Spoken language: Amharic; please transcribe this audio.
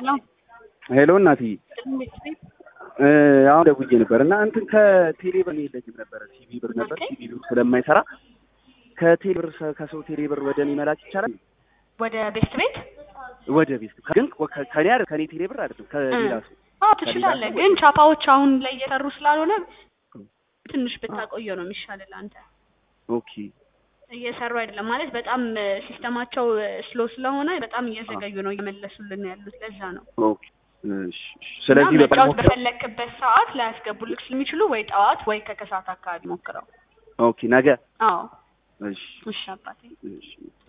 ሄሎ ሄሎ እናትዬ እንዴት ነህ? እ አሁን ደውዬ ነበር እና እንትን ከቴሌ ብር የለኝም ነበረ ሲቪ ብር ነበር ኦኬ። ሲቪ ብር ስለማይሰራ ከቴሌ ብር ሰ- ከሰው ቴሌ ብር ወደ እኔ መላክ ይቻላል ወደ ቤት ቤት ወደ ቤት ግን ከ- ከኔ አይደል ከኔ ቴሌ ብር አይደለም ከሌላ ሰው አዎ ትችላለህ፣ ሰው ግን ቻፓዎች አሁን ላይ እየሰሩ ስላልሆነ ትንሽ ብታቆየው ነው የሚሻልህ አንተ። ኦኬ እየሰሩ አይደለም ማለት በጣም ሲስተማቸው ስሎ ስለሆነ በጣም እየዘገዩ ነው እየመለሱልን ያሉት። ለዛ ነው ኦኬ እሺ እሺ። ስለዚህ እና በቃ መጫወት በፈለክበት ሰዓት ላያስገቡልክ ስለሚችሉ ወይ ጠዋት ወይ ከከሰዓት አካባቢ ሞክረው። ኦኬ ነገ አዎ እሺ እሺ አባቴ እሺ